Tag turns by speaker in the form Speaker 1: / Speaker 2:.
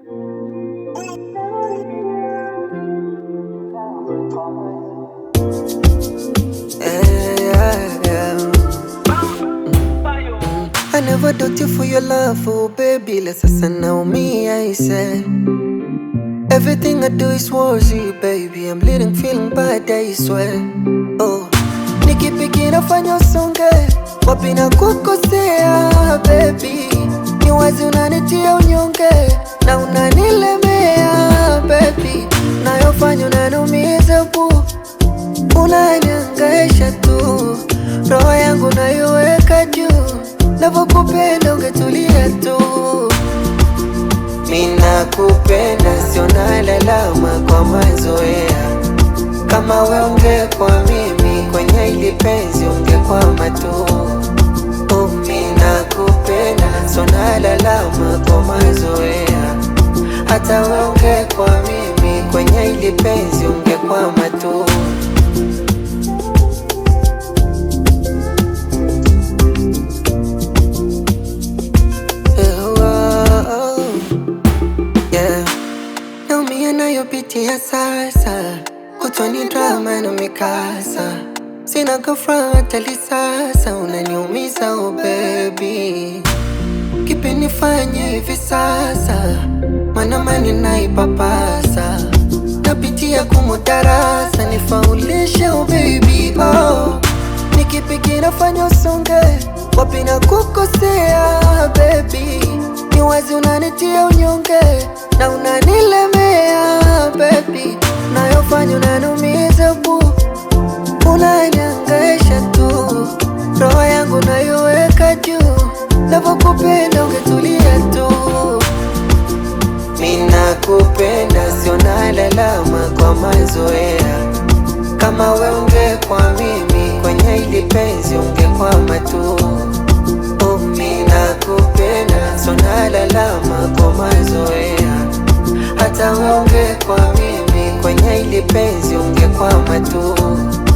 Speaker 1: Yeah, yeah. I never doubt you for your love, oh baby. La sasa naumia, I said. Everything I do is worthy, baby. I'm leading, feeling bad, I swear. Oh, nikipi kinafanya usonge, wapi na kukosea, baby. Ni wazi unanitia unyonge na unanilemea, baby. Nayofanya unaniumiza bu, unaniangaisha tu, roho yangu naiweka juu, navyokupenda ungetulia tu. Ninakupenda, sio nalalama kwa mazoea. Kama we ungekuwa mimi kwenye hili penzi ungekwama tu. Oh, ninakupenda, sio nalalama kwa mazoea. Hata we ungekuwa mimi kwenye hili penzi ungekwama tu. Eh, oh, yeah. Naumia nayopitia sasa, kutwani drama na mikasa, sina ghafla hatali sasa, unaniumiza oh baby, kipi nifanye hivi sasa? Mana mani naipapasa, napitia kumudarasa, nifaulishe oh baby oh. Ni kipi kinafanya usonge, wapi na kukosea baby, ni wazi unanitia unyonge na unanilemea baby, nayofanya unaniumiza bu, unaniangaisha tu, roho yangu naiweka juu, navyokupenda ungetulia tu. Ninakupenda, sio nalalama kwa mazoea. Kama we ungekuwa mimi kwenye hili penzi ungekwama tu. Oh, ninakupenda, sio nalalama kwa mazoea. Hata we ungekuwa mimi kwenye hili penzi ungekwama tu.